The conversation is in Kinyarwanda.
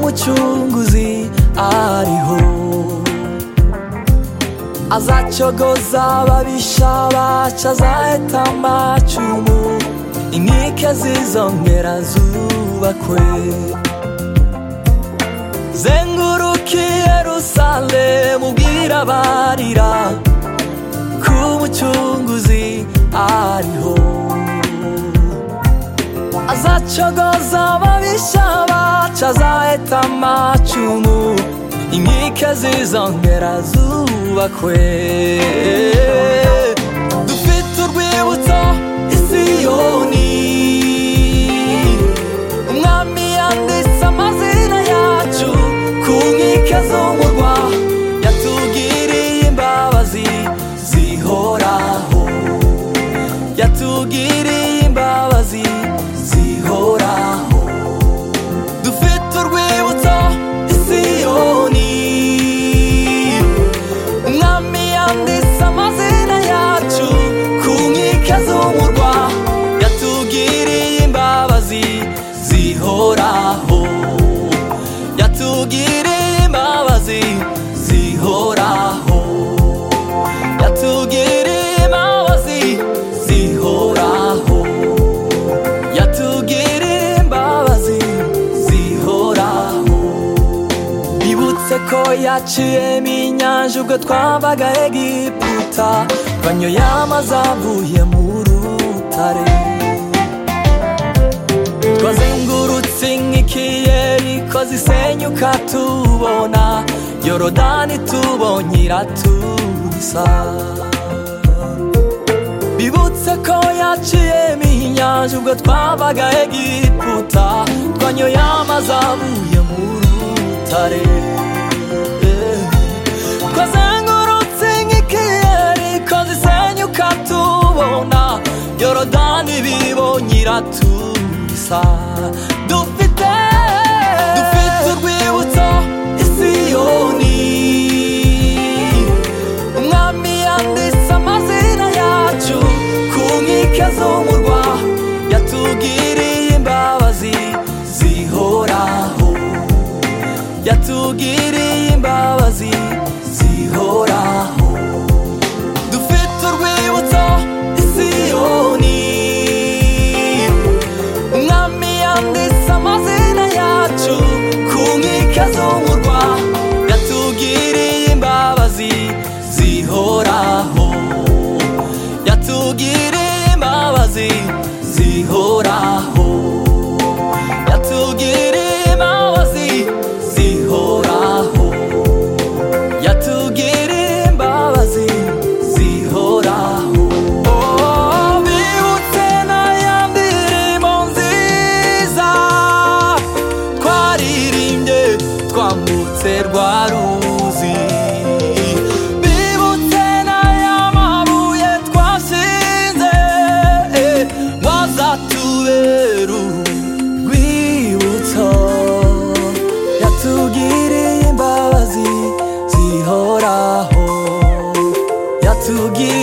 umucunguzi ariho azacyogoza ababisha bacu azahita amacumu inkike zizongera zubakwe zengurukiye rusale mubwira abarira ko umucunguzi ariho azacogoza ababisha bacu azaheta amacumu inkike zizongera zubakwe dufite urwibutso i siyoni umwami yanditse amazina yacu ku nkike z'umurwa yatugiriye imbabazi zihoraho yatugiriye imbabazi zihoraho dufite urwibutso i siyoni umwami yanditse amazina yacu ku nkike z'umurwa yatugiriye imbabazi zihoraho yatugiriye imbabazi zihoraho yatugiriye imbabazi zihoraho yatugiriye imbabazi zihoraho bibutse ko yaciyemo inyanja ubwo twavaga egiputa banyoye amazi avuye mu rutare twazengurutse inkikiyeri ko zisenyuka tubona yorodani tubonye iratubisa bibutse ko yaciyemo inyanja ubwo twavaga egiputa twanyoye amazi avuye mu rutare twazengurutse inkikiyeri ko zisenyuka tubona yorodani bibonye iratubisa dufite dufite urwibutso i siyoni umwami yanditse amazina yacu ku nkike z'umurwa yatugiriye imbabazi zihoraho yatugiriye imbabazi zihoraho dufite urwibutso i siyoni umwami yanditse amazina yacu ku nkike z'umurwa yatugiriye imbabazi zihoraho yatugiriye imbabazi zihoraho yatugiriye imbabazi zihoraho yatugiriye imbabazi zihoraho Oh, bibutse n'ayandi ndirimbo nziza twaririmbye twambutse rwa ruzi bibutse n'aya mabuye twashinze eh, wazatubera urwibutso yatugiriye imbabazi zihoraho yatugiriye